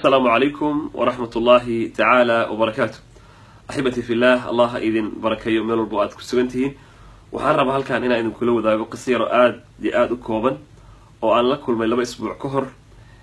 asalaamu calaykum waraxmat ullaahi tacaala wabarakaatu axibati fillah allah ha idin barakeeyo meel walbo aad ku sugan tihiin waxaan rabaa halkan inaan idinkula wadaago qiso yaro aada iyo aada u kooban oo aan la kulmay laba isbuuc ka hor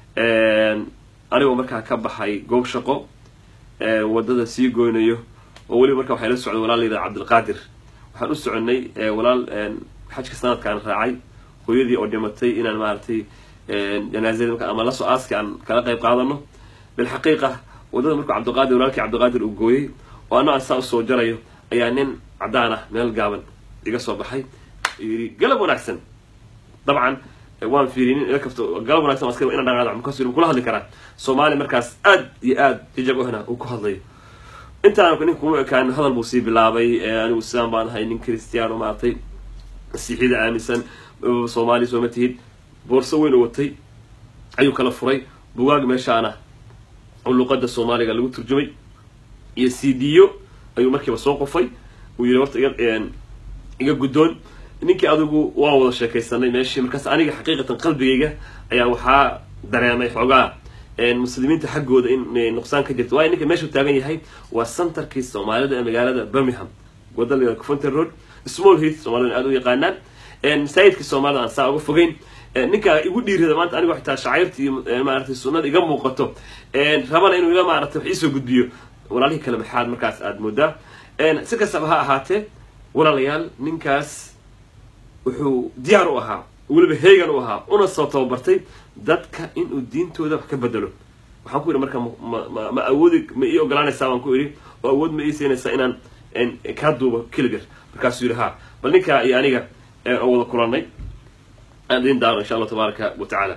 anigoo markaa ka baxay goob shaqo wadada sii goynayo oo weliba markaa waxay la socday walaal layidhaha cabdilqaadir waxaan u soconay walaal xajka sanadkaan raacay hooyadii oo dhimatay inaan maaragtay janaazadii marka ama lasoo aaski aan kala qayb qaadano bilxaqiiqa wadada markuu cabdiqaadir walaalkii cabdiqaadir uu gooyey oo ano aan saa usoo jarayo ayaa nin caddaan ah meel gaaban iga soo baxay yidhi galab wanaagsan dabcan waan fiirinin ila kafto galab wanagsan askari ina dhaqaada markaasuu yidhi kula hadli karaa soomaali markaas aad iyo aad jijab ohna uu ku hadlayo intaan ninka kuma ekaan hadal buu sii bilaabay anigu islaan baan ahay nin christiano maaragtay masiixiyada aaminsan soomaali sooma tihid boorso weyn u watay ayuu kala furay bugaag meeshaana oo luqada soomaaliga lagu turjumay iyo c d o ayuu markiiba soo qofay uu yidhi horta iga iga guddoon ninkii adigu waa wada sheekaysanay meeshii markaas aniga xaqiiqatan qalbigayga ayaa waxaa dareemay xoogaa muslimiinta xaggooda in nuqsaan ka jirto waayo ninka meeshuu taagan yahay waa centerkii soomaalida ee magaalada birmingham wada la coventer road small heath soomaalida aada u yaqaanaan masaajidkii soomaalida aan saa uga fogeyn ninkaa igu dhiirada maanta anigoo xitaa shacairta iyo maaratay sunnada iga muuqato rabana inuu ila maaratay wax iisoo gudbiyo walaalihii kale maxaad markaas aada moodaa si kastaba ha ahaatee walaalayaal ninkaas wuxuu diyaar u ahaa weliba heegan u ahaa una soo tababartay dadka inuu diintooda wax ka bedelo waxaan ku yidhi marka ma ma awoodi ma ii ogolaanaysaa baan ku idhi oo awood ma ii siinaysaa inaan kaa duubo keligar markaasuu yidhi ha bal ninkaa iyo aniga oo wada kulanay aan idin daaro insha allah tabaaraka wa tacaala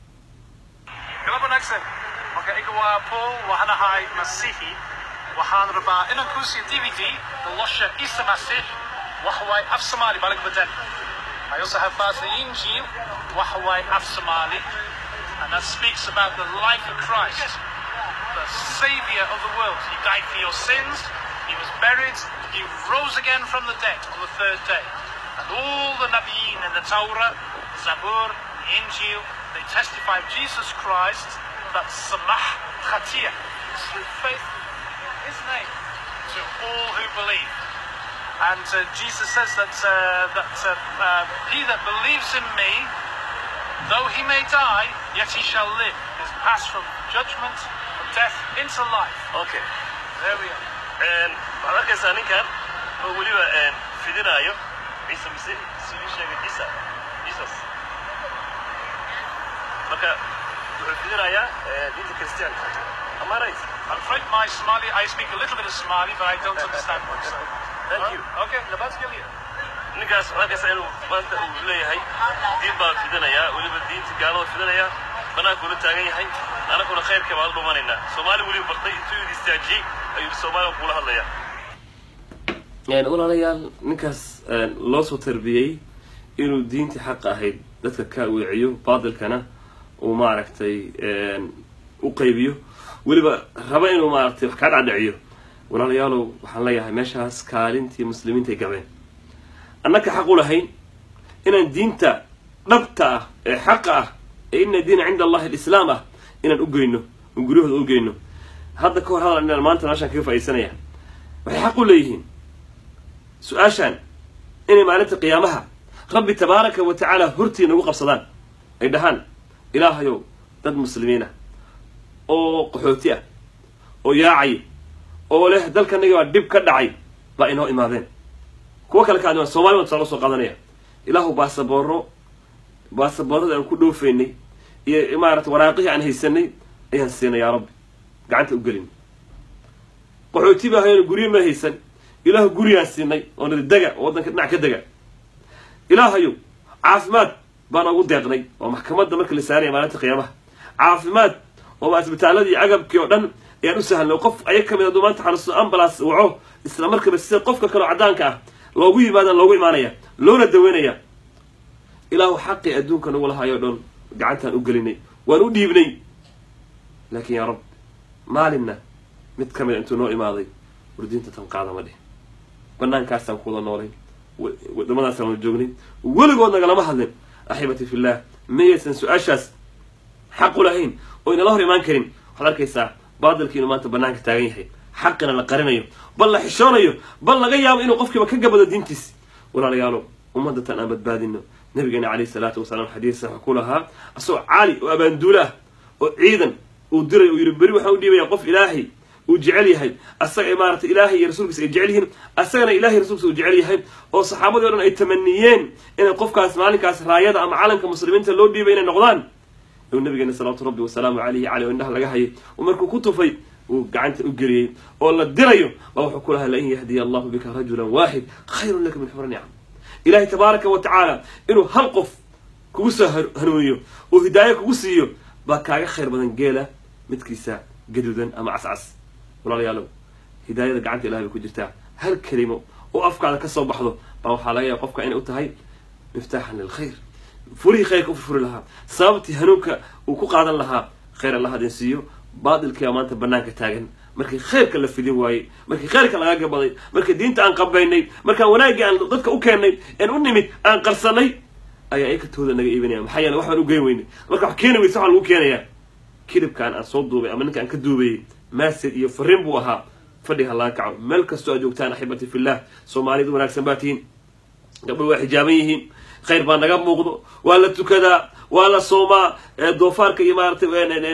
galab wanaagsan magacayga waa paul waxaan ahay masiixi waxaan rabaa inaan kuu siiyo d v d nolosha ciise masiix waxa waaye af soomaali baa laga bedan I also have passed the Injil waxa waaye af soomaali and that speaks about the life of Christ the savior of the world he died for your sins he was buried he rose again from the dead on the third day and all the Nabiyin in the Torah Zabur Injil they testify of Jesus Christ that samah khatir through faith in his name to all who believe. And uh, Jesus says that, uh, that uh, uh, he that believes in me, though he may die, yet he shall live. Is passed from judgment, from death into life. okay There we are. waxaad arkaysaa ninkan oo weliba fidinaayo ciise masiix siduu sheegay ciisa jesus marka wuxuu fidinayaa diinta christianka am I right I'm afraid my Somali, I speak a little bit of Somali, but I don't understand much. So. Thank you. Okay, Labat Gilead. ninkaas waxaad arkaysaa inuu maanta uu leeyahay diin baa fidinayaa weliba diinta gaalada fidinayaa banaankuula taagan yahay anaguna khayrka baan dhumanaynaa soomaali weliba bartay intuu yidhi istaajiyey ayuu soomaaliga kuula hadlayaa walaalayaal ninkaas loo soo tarbiyey inuu diintii xaqa ahayd dadka ka weeciyo baadilkana uu maaragtay u qaybiyo weliba raba inuu maaragtay wax kaa dhacdhiciyo walaalayaalow waxaan leeyahay meeshaas kaalintii muslimiinta ay gabeen annaka xaq u lahayn inaan diinta dhabta ah ee xaqa ah ee ina diina cinda allahi alislaam ah inaan u geyno oon guryahooda u geyno hadda ka hor hadal inaan maanta meeshaan kaga faa'iidsanaya waxay xaq u leeyihiin su-aashaan inay maalinta qiyaamaha rabbi tabaaraka wa tacaala hortii nagu qabsadaan ay dhahaan ilaahayow dad muslimiin ah oo qaxooti ah oo yaacay oo leh dalkanagi baa dhib ka dhacay baa inoo imaadeen kuwo kale ka adima somali baan tusaalo soo qaadanaya ilaahu baasabooro baasaboorada aan ku dhoofaynay iyo maarata waraaqihii aan haysanay ayaan siinay yaa rabbi gacanta u gelin qaxooti baa hayan guryo ma haysan ilaahu guriyaan siinay oo niri dega oo waddanka dhinac ka dega ilaahayow caafimaad baan ugu deeqnay oo maxkamadda marka la saaraya maalinta qiyaamaha caafimaad oo maa isbitaaladii agabkii oo dhan ayaan u sahlnay oo qof aya ka mid hadduu maanta xanuusto ambulance waco isla markaba sida qofka kaleo caddaanka ah loogu yimaadaan loogu imaanaya loona daweynaya ilaahu xaqii adduunka nagu lahayo o dhan gacantaan u gelinay waan u dhiibnay laakiin yaa rabb maalinna mid ka mida intuu noo imaaday wardiinta tan qaada ma dhih banaankaasaan ku wada noolay wadamadaasaan wada joognay weligood nagalama hadlin axibati fillah mayaysan su-aashaas xaq u lahayn oo inala hor imaan karin waxaad arkaysaa baadilkii inuu maanta banaanka taagan yahay xaqina la qarinayo bal la xishoonayo bal laga yaabo inuu qofkiiba ka gabado diintiisi walaalayaalo ummadatan aan badbaadino nabigeena calayhi salaatu wasalaam xadiis sax ku lahaa asagoo caali oo abaanduulo ah oo ciidan uu diray uu yidhi beri waxaan u dhiibaya qof ilaahay uu jecel yahay asaga maaragtay ilaahay iyo rasuulkiisa ay jecel yihiin asagana ilahay rasuulkiisa uu jecel yahay oo saxaabadii o dhan ay tamaniyeen inay qofkaas maalinkaas raayada ama calanka muslimiinta loo dhiibay inay noqdaan uu nabigeena salawaatu rabbi wasalaamu calayhi caley oo indhaha laga hayay oo markuu ku tufay uu gacanta u geliyey oo la dirayo baa wuxuu ku lahaa lain yahdiya allahu bika rajulan waaxid khayrun laka min xura nicam ilahay tabaaraka wa tacaala inuu hal qof kugu soo hanuuniyo oo hidaayo kugu siiyo baa kaaga khayr badan geela midkiisa gaduudan ama cascas walaalayaalow hidaayada gacanta ilahay bay ku jirtaa hal kelimo oo afkaada ka soo baxdo baa waxaa laga yaaba qofka inay u tahay miftaaxan lilkhayr furihii khayrka u furfuri lahaa sababtii hanuunka uu ku qaadan lahaa khayr allah hadin siiyo baadilkiibaa maanta banaanka taagan markii khayrka la fidin waayey markii khayrka laga gabaday markii diinta aan qabaynay markaan wanaaggii aan dadka u keennay een u nimid aan qarsanay ayaa ikatooda naga iibinaya maxaa yeele wax baan u geyn weynay marka wax keeni weysa waxaa lagu keenayaa kilibkaan aan soo duubay ama ninka aan ka duubayay maased iyo fariin buu ahaa fadhiga laga kaco meel kastoo aad joogtaan axibati fillah soomaaliyad wanaagsan baa tihiin gabdho waa xijaaban yihiin khayr baa naga muuqdo waa la tukadaa waa la soomaa doofaarka iyo maaratay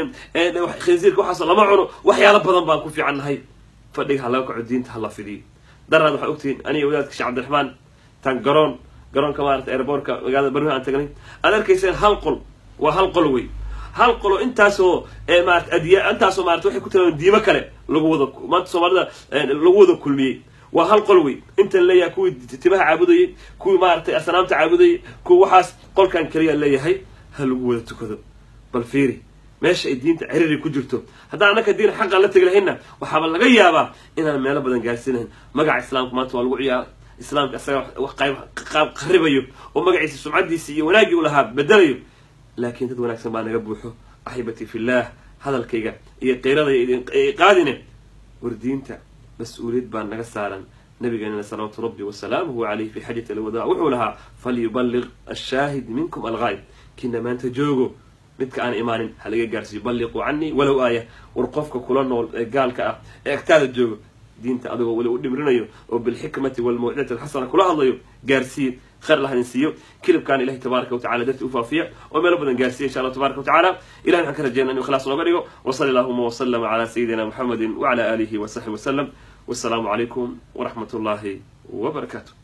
khinsiirka waxaas lama cuno waxyaalo badan baan ku fiican nahay fadhiga ha laga kaco diinta ha la fidiyo daraad waxaa ogtihiin aniga wadaadka sheekh cabdiraxmaan tan garoon garoonka maarata airboortka magaalada barnuhi aan tagnay aad arkayseen hal qol waa hal qol wey hal qolo intaasoo maarata adiya intaasoo maarata waxay ku tilmaamen diimo kale lagu wada maanta soomaalida lagu wada kulmiyey waa hal qol wey intan leeyahay kuwii timaha caabudayay kuwii maaragtay asnaamta caabudayay kuwi waxaas qolkan keliya leeyahay ha lagu wada tukado bal fiiri meesha ay diinta ciriri ku jirto haddaan annaka diin xaqan la tegi lahaynna waxaaba laga yaabaa inaan meelo badan gaarsiinahayn magaca islaamka maanta waa lagu ciyaara islaamka isaga wax qayb qaab qaribayo oo magaciisa sumcadiisi iyo wanaaggii u lahaa bedelayo laakiin dad wanaagsan baa naga buuxo axibati fillaah hadalkayga iyo qiiradaya qaadine war diinta mas-uuliyad baa naga saaran nabigeenana salawaatu rabbi wasalaamuhu calayh fi xajati alwadaa wuxuu lahaa falyuballiq ashaahid minkum alghaayb kina maanta joogo midka aan imaanin ha laga gaarsiiyo balliquu canii walow aaya war qofka kula nool ee gaalka ah ee agtaada joogo diinta adigoo weli u dhimrinayo oo bilxikmati walmawcidati alxasana kula hadlayo gaarsiiye khayr allah idin siiyo kilibkaan ilahay tabaaraka watacala darti u faafiya oo meelo badan gaarsiiya insha allah tabaraka watacaala ilahay waxaan ka rajeyna inu ikhlaas nooga dhigo wasali allahuma waslama calaa sayidina muxamedi wacala aalihi wasaxbi wasalam wassalaamu calaykum waraxmat ullahi wabarakaatu